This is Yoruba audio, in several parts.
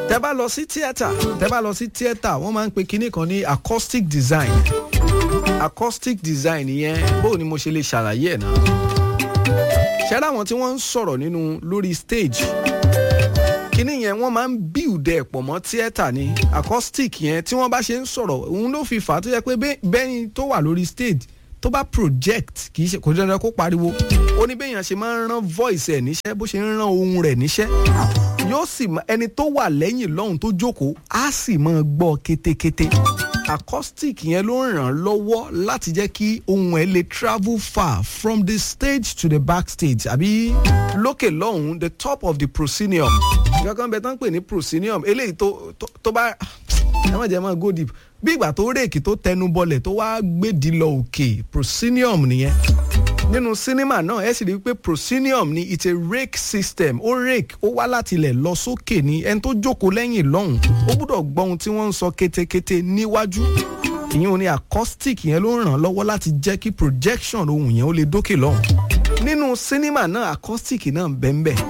tẹ́ bá lọ sí theatre tẹ́ bá lọ sí theatre wọ́n máa ń pe kinní kan ní acoustic design acoustic design yẹn bó ni mo ṣe lè ṣàlàyé ẹ̀ náà ṣẹ́rẹ́ àwọn tí wọ́n ń sọ̀rọ̀ nínú lórí stage kíní yẹn wọ́n máa ń build ẹ̀ pọ̀ mọ́ theatre ni acoustic yẹn tí wọ́n bá ṣe ń sọ̀rọ̀ òun ló fi fà á tó yẹ pé bẹ́yìn tó wà lórí stage tó bá project kì í ṣe kò dandan kó pariwo ó ní béèyàn ṣe máa ń rán voice ẹ̀ níṣẹ́ bó ṣe ń rán ohun rẹ̀ níṣẹ́ yóò sì ẹni tó wà lẹ́yìn lọ́hùn tó jókòó á sì máa gbọ́ kétékété acoustic yẹn ló ń ràn án lọ́wọ́ láti jẹ́ kí ohun ẹ̀ lè travel far from the stage to the backstage àbí lókè lọ́hùn the top of the proscenium kankan bẹ tán pè ní proscenium eléyìí tó tó bá ẹ má jẹ́ máa go deep bí ìgbà tó réèkì tó tẹnu bọlẹ̀ tó wá gbèdì lọ òkè proscenium nìyẹn nínú sinimá náà ẹ sì rí i pé proscenium ni it's a rake system ó rake ó wá láti ilẹ̀ lọ sókè ní ẹni tó jókòó lẹ́yìn lọ́hùn ó gbúdọ̀ gbọ́ ohun tí wọ́n ń sọ kétékété níwájú ìyẹn ní acoustic yẹn ló ń ràn lọ́wọ́ láti jẹ́ kí projection ohun yẹn ó lè dókè lọ́hùn nínú sinimá náà acoustic náà ń bẹ́ẹ̀ bẹ́ẹ̀.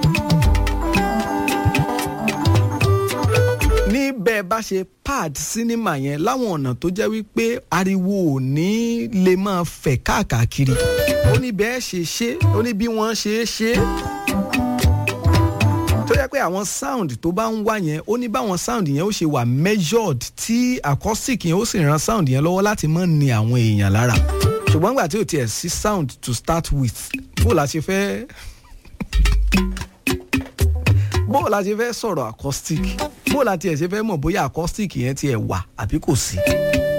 ní bẹ́ẹ̀ bá ṣe pad sinimá yẹn láwọn ọ̀nà tó jẹ́ wípé ariwo ò ní lè máa fẹ̀ káàkiri ó ní bẹ́ẹ̀ ṣe ṣe ó ní bí wọ́n ṣe é ṣe tó yẹ pé àwọn sound tó bá ń wá yẹn ó ní báwọn sound yẹn ó ṣe wà measured tí acoustic yẹn ó sì ran sound yẹn lọ́wọ́ láti má ní àwọn èèyàn lára ṣùgbọ́n nígbà tí ò tiẹ̀ sí sound to start with bó la ṣe fẹ́ bó la ṣe fẹ́ sọ̀rọ̀ acoustic bó la tiẹ̀ ṣe fẹ́ mọ̀ bóyá acoustic yẹn tiẹ̀ wà àbí kò sí.